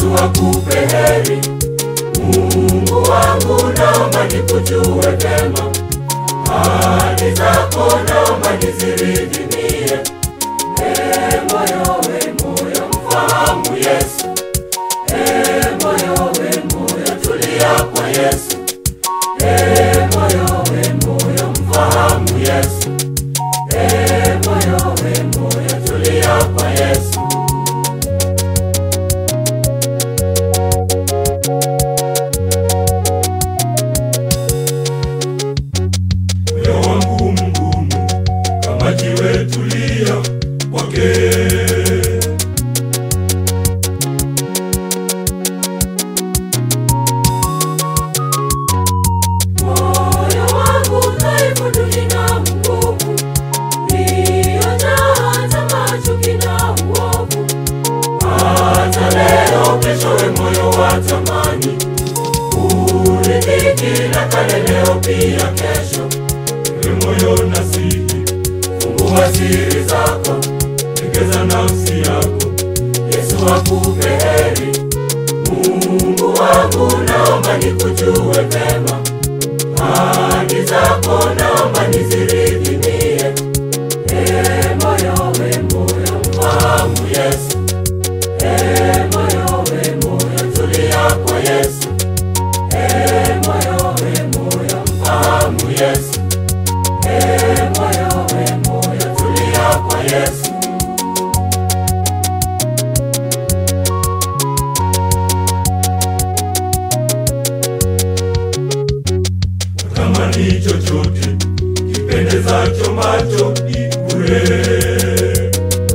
Yesu akupe heri. Mungu wangu, naomba nikujue vema, ahadi zako naomba niziridhimie. Ee moyo we moyo, mfahamu Yesu. Ee moyo we moyo, tulia kwa Yesu. Ee moyo we moyo, mfahamu Yesu. Ee moyo we moyo, tulia kwa Yesu. moyo wangu mgumu kama jiwe, tulia kwake. Moyo wangu dhaifu, nina nguvu, niliyojaa tamaa, chuki na uovu. Hata leo, keshowe moyo watamani kuridhiki na kale, leo pia kesho. Ewe moyo nasihi, Fungua siri zako, tegeza nafsi yako, Yesu akupe heri. Mungu wangu, naomba nikujue vema, ahadi zako naomba niziridhimie. Ee moyo we moyo, mfahamu Yesu. Ee moyo we moyo, tulia kwa Yesu. Ee moyo we moyo, mfahamu Yesu. Ee moyo we moyo, tulia kwa Yesu. tamani chochote kipendezacho macho ni bure.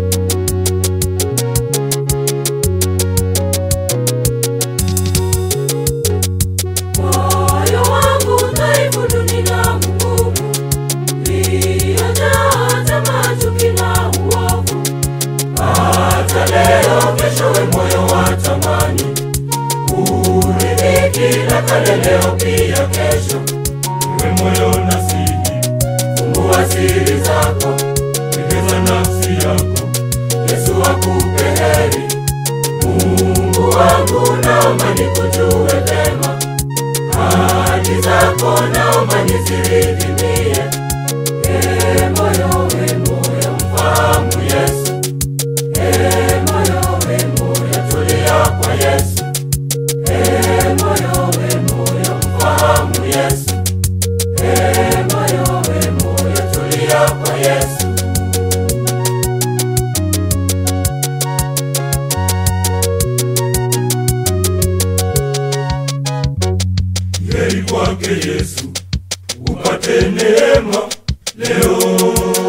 Moyo wangu dhaifu, nina nguvu, niliyojaa tamaa, chuki na uovu. Hata leo, keshowe moyo watamani kuridhiki na kale, leo pia kesho. Ewe moyo nasihi, Fungua siri zako, tegeza nafsi yako, Yesu akupe heri. Mungu wangu, naomba nikujue vema, ahadi zako naomba niziridhimie. Ee moyo we moyo, mfahamu Yesu. Ee moyo we moyo, tulia kwa Yesu. Ee moyo we moyo, mfahamu Yesu. Ee moyo we moyo, tulia kwa Yesu. heri kwake Yesu, upate neema leo.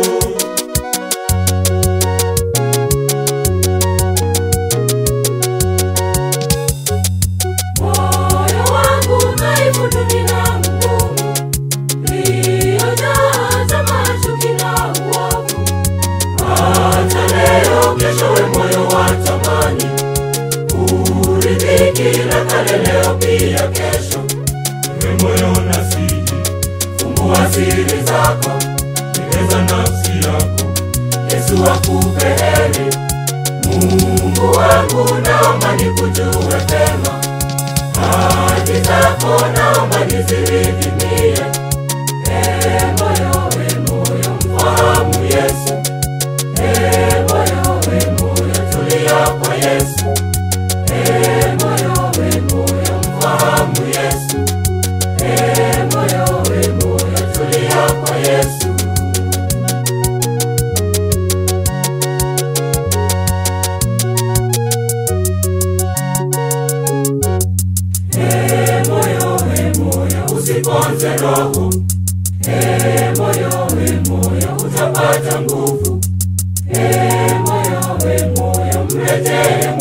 Moyo wangu dhaifu, nina nguvu, niliyojaa tamaa, chuki na uovu. Hata leo, keshowe moyo watamani kuridhiki na kale, leo pia kesho. Ewe moyo nasihi, Fungua siri zako, tegeza nafsi yako, Yesu akupe heri. Mungu wangu, naomba nikujue vema, ahadi zako naomba niziridhimie. Ee moyo we moyo, mfahamu Yesu. Ee moyo we moyo, tulia kwa Yesu. Ee moyo we moyo, mfahamu Yesu. Ee moyo we moyo, tulia kwa Yesu. Ee moyo we moyo, usiponze roho. Ee moyo we moyo, utapata nguvu. Ee moyo we moyo, mrejee